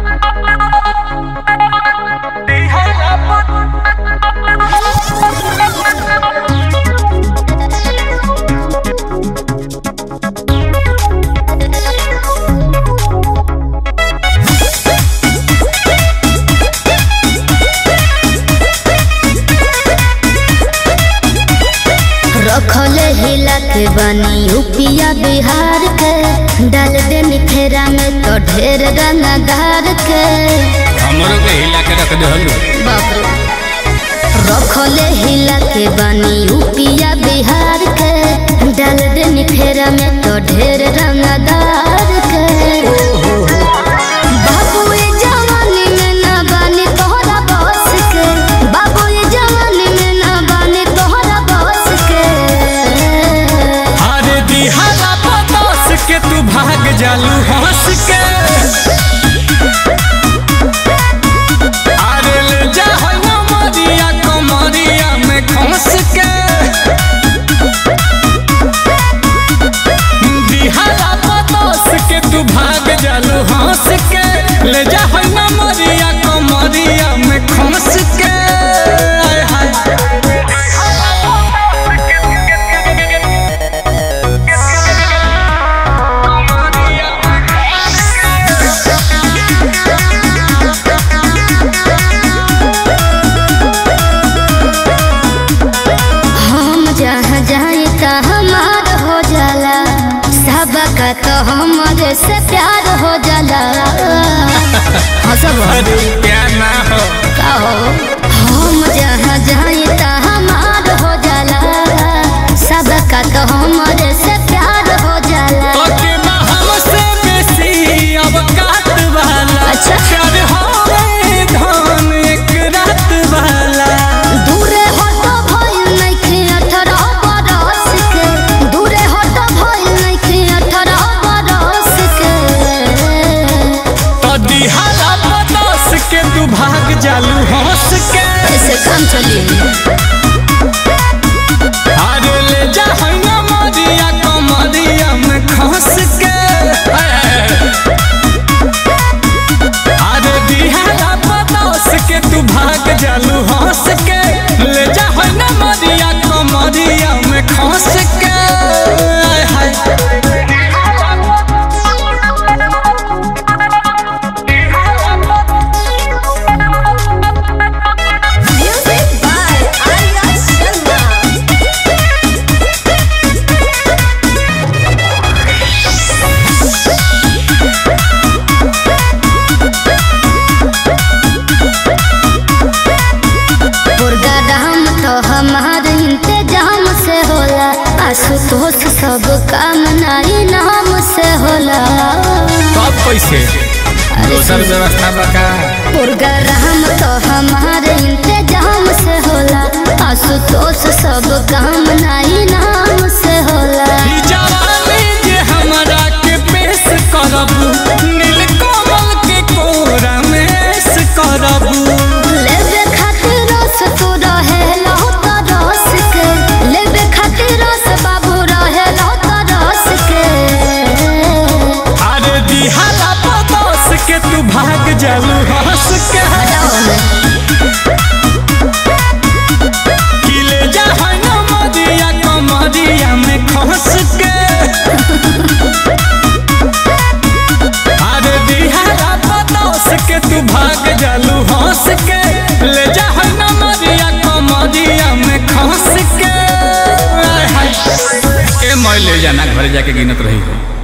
रखले हिला के बनी यूपिया बिहार के डाल दे फेरा में तो ढेर रंगदार के हमरो के हिला के रख दे हलू बाप रे रखले हिला के बनी यूपिया बिहार के डाल दे फेरा में तो ढेर रंगदार के बाबू ये जवानी में ना बने तोहरा बस के बाबू ये जवानी में ना बने तोहरा बस के अरे दिहारा पतोस के तू भाग जालू हंस के अरे ले जा होय ना मरिया कमरिया में खंस के दिहारा पतोस के तू भाग जालू हंस के ले जा होय ना मरिया कमरिया में खंस के आय हाय हम जहाँ जाए ता हमार हो जाला सबका तो हमारे से प्यार हो जाला हाँ सब अरे प्यार ना हो का हो हम जहाँ जाए ता हमार हो जाला सबका तो हमारे से प्यार हो जाला ओके बा हमसे बेसी अब काट वाला अच्छा। प्यार होवे धन एक रात वाला दूरे हटो भइल नइखे अठारह बरस के दूरे हटो भइल नइखे अठारह बरस के तो दिहारा पतोस के तू भाग जालू हंस के ऐसे काम चलिए अरे ले जा हैया मरिया कमरिया में खंस के अरे दिहारा पतोस के तू भाग जालू हंस के ले जा हैया मरिया कमरिया में खंस के आय हाय Music by Arya Sharma. Program तो हमार इंतजाम से होला आशुतोष सब काम नाई नाम से होला सब पैसे दोसर व्यवस्था बका प्रोग्राम तो हमार इंतजाम से होला आशुतोष सब काम नाई नाम से होला ई जवानी जे हमरा के पेश करबू नीलकमल के कोरा में ऐश करबू लेबे खातिर रस तू रहेला त रस के लेबे खातिर रस बाबू रहेला त रस के अरे दिहारा पतोस के तू भाग जालू हंस के कि ले जा है ना मदिया कमरिया में खस के अरे दिहारा पतोस के तू भाग जालू हंस के ले जा है ना मदिया कमरिया में खस के आय हाय। ए मैं ले जाना घर जाके गिनत रही हो